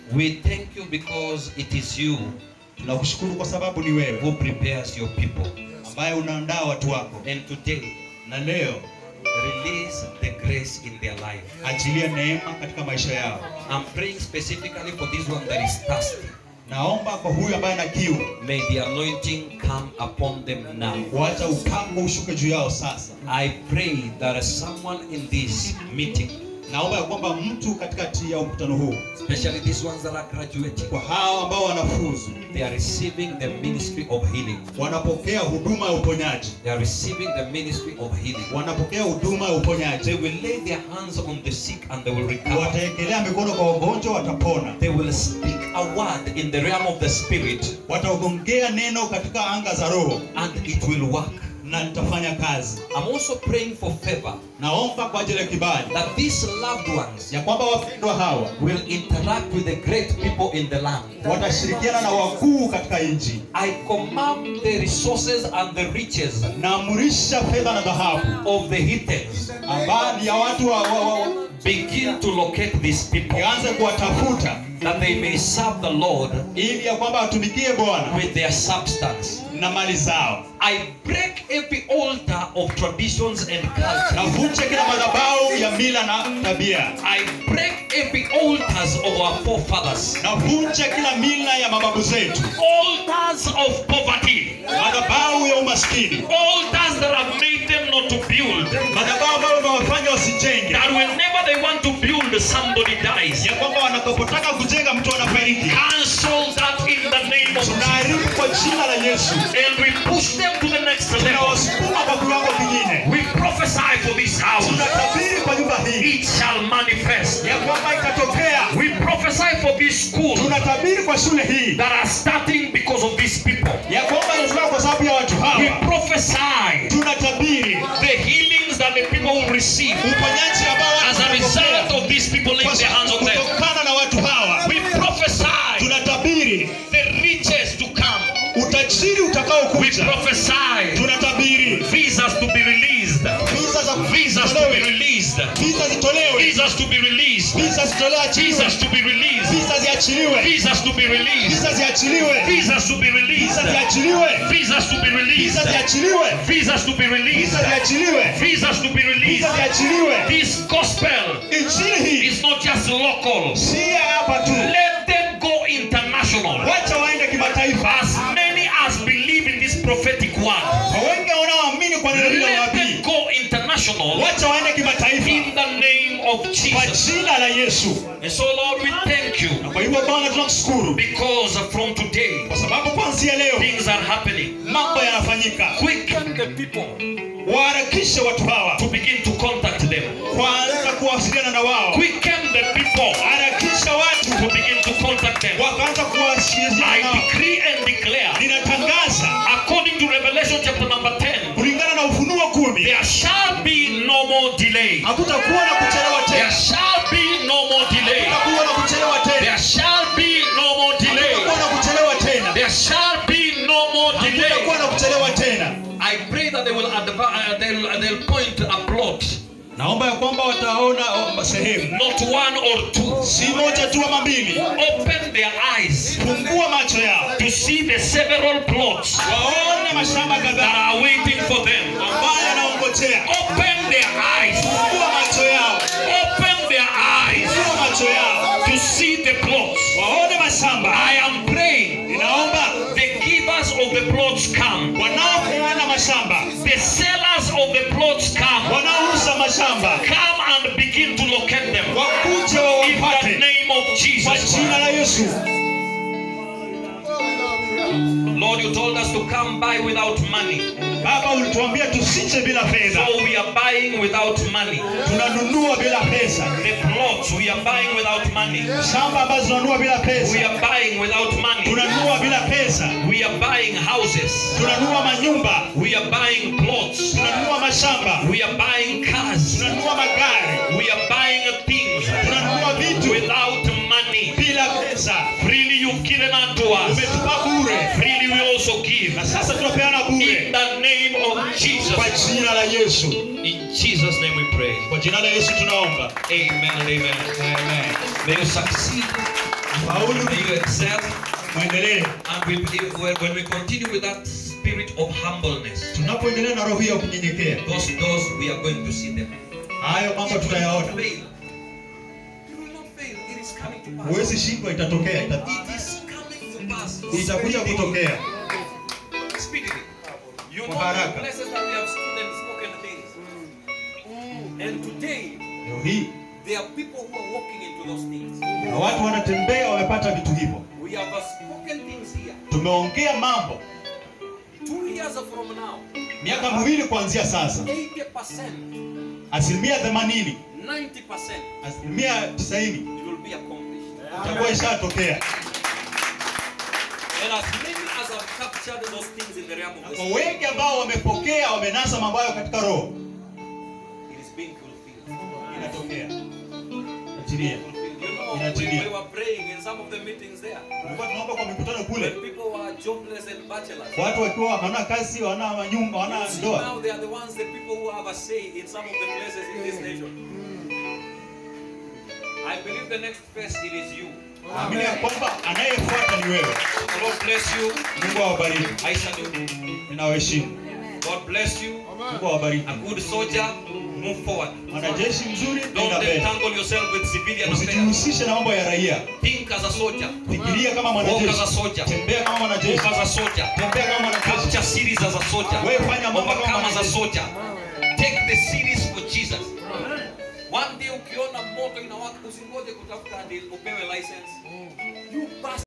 We thank you because it is you tunakushukuru kwa sababu ni wewe who prepares your people. ambaye unaandaa watu wako And today, na leo release the grace in their life. achilia neema katika maisha yao I'm praying specifically for this one that is thirsty. naomba kwa huyu ambaye ana kiu May the anointing come upon them now. wacha upako ushuke juu yao sasa I pray that someone in this meeting, naomba ya kwamba mtu katikati ya mkutano huu especially these ones that are graduating, kwa hao ambao wanafuzu they are receiving the ministry of healing. wanapokea huduma ya uponyaji They are receiving the ministry of healing. wanapokea huduma ya uponyaji They will lay their hands on the sick and they will recover. wataekelea mikono kwa wagonjwa watapona They will speak a word in the realm of the spirit wataogongea neno katika anga za roho and it will work. na nitafanya kazi I'm also praying for favor naomba kwa ajili ya kibali that these loved ones ya kwamba wapendwa hawa will interact with the great people in the land. watashirikiana na wakuu katika nchi I command the resources and the riches naamrisha fedha na dhahabu of the heathens ambayo ni ya watu wa, wa, wa, wa, begin to locate these people ianze kuwatafuta that they may serve the Lord ili ya kwamba watumikie bwana with their substance. na mali zao I break every altar of traditions and culture. navunje kila madhabahu ya mila na tabia I break every altars of our forefathers. navunje kila mila ya mababu zetu Altars of poverty. madhabahu ya umaskini Altars that have made them not to build. madhabahu ambayo imewafanya wasijenge That whenever they want to build, somebody dies. ya kwamba wanapotaka kujenga mtu anafariki Cancel that in the name of Jesus. tunaharibu kwa jina la yesu And we push them to the next level. tunawasukuma kwa kiwango kingine We prophesy for this house. tunatabiri kwa nyumba hii It shall manifest. ya kwamba itatokea We prophesy for this school tunatabiri kwa shule hii that are starting because of these people. ya kwamba inatoka kwa sababu ya watu We hawa prophesy tunatabiri the healings that the people will receive uponyaji ambao watu as a result watapokea of these people laying kwa their hands sababu on them. kutokana na watu hawa We prophesy tunatabiri the riches to come. utajiri We utakaokuja prophesy tunatabiri visas to be released. visa za Visas to be zitolewe released. visa zitolewe Visas to be released. visa zitolewe achiliwe Visas to be released. visa ziachiliwe Visas to be released. visa ziachiliwe Visas to be visa released. ziachiliwe Visas to be visa released. ziachiliwe Visas to be released. visa ziachiliwe Visas to be visa released. ziachiliwe This gospel injili hii is not just local. si ya hapa tu Let them go international. wacha waende kimataifa As many as believe in this prophetic word, kwa wengi wanaoamini kwa neno hilo la let them nabii go international wacha waende kimataifa in the name of kwa Jesus. jina la yesu And so, Lord, we thank you na kwa hivyo bwana tunakushukuru because from today, kwa sababu kuanzia leo things are happening. mambo yanafanyika Quicken the people waharakishe watu hawa to begin to contact them. kwanza kuwasiliana na wao Quicken the people harakisha watu to begin to contact them. wakaanza kuwasiliana I nao decree and declare, ninatangaza according to Revelation chapter number 10, kulingana na ufunuo kumi there shall be no more delay. hakutakuwa na kuchelewa There tena shall be no more delay. hakutakuwa na kuchelewa tena There shall be no more delay. hakutakuwa na kuchelewa tena There shall be no more delay. hakutakuwa na kuchelewa tena I pray that they will adva- uh, they'll, they'll point a plot, naomba ya kwamba wataona oh, sehemu not one or two. si moja tu ama mbili Open their eyes fungua macho yao to see the several plots waone mashamba that kadhaa are waiting for them. ambayo yanaongojea Open their eyes. fungua macho yao Open their eyes fungua macho yao to see the plots. waone mashamba I am praying ninaomba the givers of the plots come. wanaopeana mashamba The sellers of the plots come. wanaouza mashamba Come and begin to locate them. wakuje In the wawapate name of kwa Jesus. jina la yesu Lord, you told us to come by without money. baba ulituambia tusije bila fedha So we are buying without money. tunanunua bila pesa The plots we are buying without money. shamba ambazo tunanunua bila We pesa are buying without money. tunanunua bila pesa We are buying houses. tunanunua manyumba We are buying plots. tunanunua mashamba We are buying cars. tunanunua magari We are buying things tunanunua vitu without money. bila pesa Freely you've given unto us. umetupa bure Freely we also give. na sasa tunapeana In bure the name of Jesus. kwa jina la yesu In Jesus' name we pray. kwa jina la yesu tunaomba Amen and amen. Amen. May you succeed faulu May you excel. mwendelee And we, when when we continue with that spirit of humbleness, tunapoendelea na roho hii ya kunyenyekea those doors we are going to see them. hayo mambo It will not tutayaona fail. It will not fail. It is coming to pass. huwezi shindwa itatokea ita- It is coming to pass. itakuja kutokea Speedily. You know Kwa haraka. the places that we have stood and spoken things. And today, leo hii there are people who are walking into those things. na watu wanatembea wamepata vitu hivyo We have uh, spoken things here. tumeongea mambo Two years from now, miaka miwili kuanzia sasa 80%, asilimia themanini 90%, asilimia tisaini it will be accomplished. itakuwa ishatokea And as many as have captured those things in the realm of na the kwa spirit, wengi ambao wamepokea wamenasa mambo hayo katika roho it is being fulfilled. inatokea achilia You know, we, Inatimia. we were praying in some of the meetings there. tulikuwa tunaomba kwa mikutano kule When people were jobless and bachelors. watu wakiwa hawana kazi hawana manyumba hawana See, ndoa now they are the ones, the people who have a say in some of the places in this nation. I believe the next phase it is you. naamini ya kwamba anayefuata ni wewe The Lord bless you. mungu awabariki I salute. ninawaheshimu God bless you. mungu awabariki A good soldier, move forward. mwanajeshi mzuri Don't nenda mbele entangle yourself with civilian affairs. usijihusishe na mambo ya raia Think as a soldier. fikiria kama Walk as a mwanajeshi soldier. tembea kama Move mwanajeshi as a soldier. tembea kama mwanajeshi Capture series as a soldier. wewe fanya mambo kama Overcome as a mwanajeshi soldier. Take the series for Jesus. One day ukiona moto inawaka usingoje kutafuta hadi upewe license. You pass